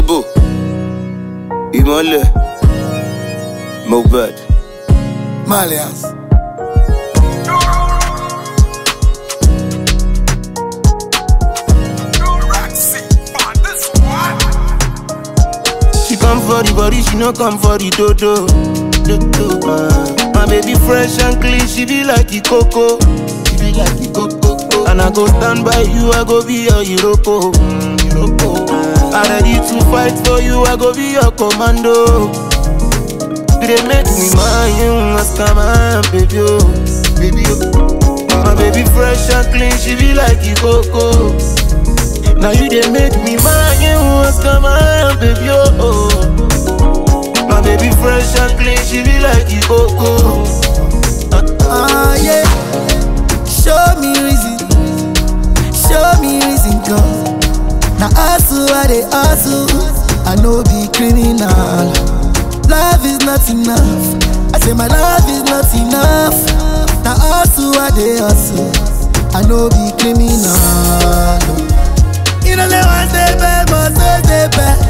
Lambo, ìmọ̀lẹ̀, Mohbad. Malians. She come for the body, she no come for the dodo. dodo. Uh, my baby fresh and clean, she be like the coco. She be like the coco. And I go stand by you, I go be your Iroko. Mm, Iroko. I ready to fight for you, I go be your commando. They make me mine, ask my baby, oh, baby, oh. My baby fresh and clean, she be like the coco. Now you they make me mine, you ask my baby, oh. My baby fresh and clean, she be like the coco. Ah, yeah. Show me reason. Show me reason, God. Now, hustle, I they hustle. I know be criminal. Love is not enough. I say my love is not enough. Now, hustle, I they hustle. I know be criminal. You know, say one day bad, must stay bad.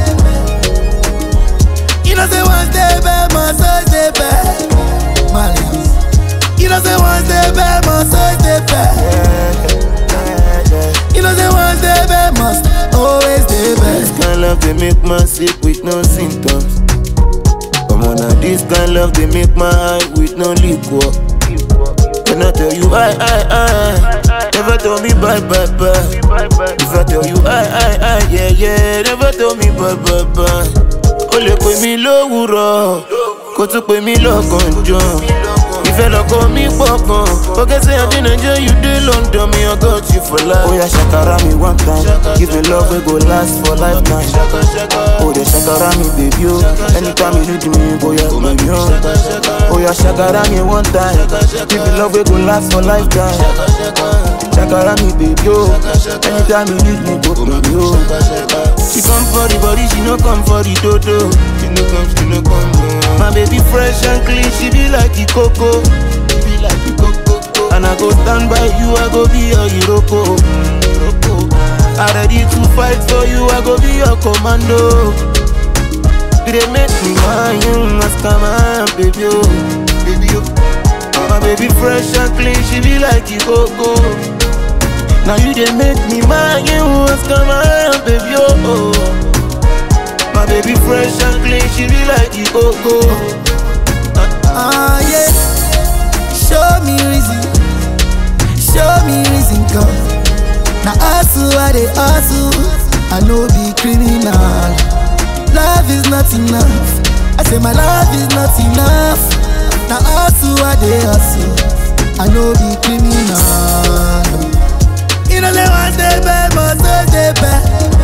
You know, say one day bad, must stay bad. Malians. You know, say one day bad, must stay bad. You know, say one day bad, must always stay This bad. kind love they make man sick with no symptoms. Come on now, this kind love they make my eye with no liquor. Can I tell you I, I, I Never tell me bye, bye, bye If I tell you I, I, I Yeah, yeah, never tell me bye, bye, bye O lè pè mí lówùrọ̀ Kó tún pè mí lọ́gànjọ́ Ìfẹ́ lọ́kọ mi pọ̀ gan Forget say I dey Nigeria, you dey London Me, I got you for life Oya ṣàkàrà mi one time Give me love wey go last for lifetime Oh, dey ṣàkàrà mi baby o Anytime you need me, boya pè mí o Oya ṣàkàrà mi one time Give me love wey go last for lifetime Ṣàkàrà mi baby o Anytime you need me, go pè mí o She come for the body, she no come for the dodo She no come, she no come no. My baby fresh and clean, she be like the coco She be like the coco And I go stand by you, I go be your Iroko mm, Iroko I ready to fight for you, I go be your commando You dey make me mine, ask my baby oh, baby oh. My baby fresh and clean, she be like the coco. Now you dey make me mine, you ask my baby oh. My baby fresh and clean, she be like the coco. Ah, yeah. Show me reason. Show me reason, God. Now, hustle, I they hustle. I know be criminal. Love is not enough. I say my love is not enough. Now, hustle, I they hustle. I know be criminal. You know, say one day bad, must stay bad.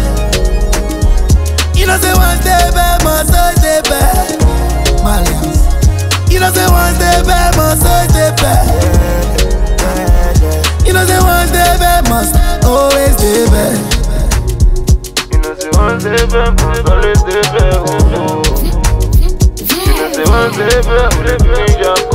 You know, say one day bad, must stay bad. Malians. You know, say one day bad, must stay bad. You know, say one day bad, must always stay bad. You know say one day back, must always stay back. Oh, oh. You know say one day back, we dey bring your